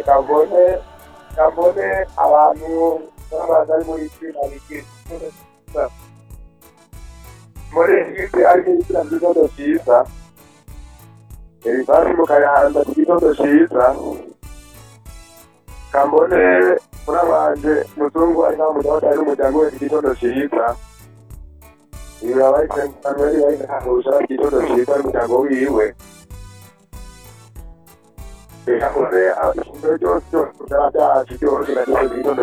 kavome kavome abantu b'abantu ari muri kiriya bikira muri egiputi ari ibitsina by'idodo cyiza ibivasi mukayahanza ku kidodo cyiza kambone urabanje muzungu ari nta mudawudi ari umuryango we ku kidodo cyiza ibi abayitse abantu bari bayihahuje ikidodo cyiza n'umuryango wiwe reka kure ikintu cyose cyose byaba byacu cyose kandi ikidodo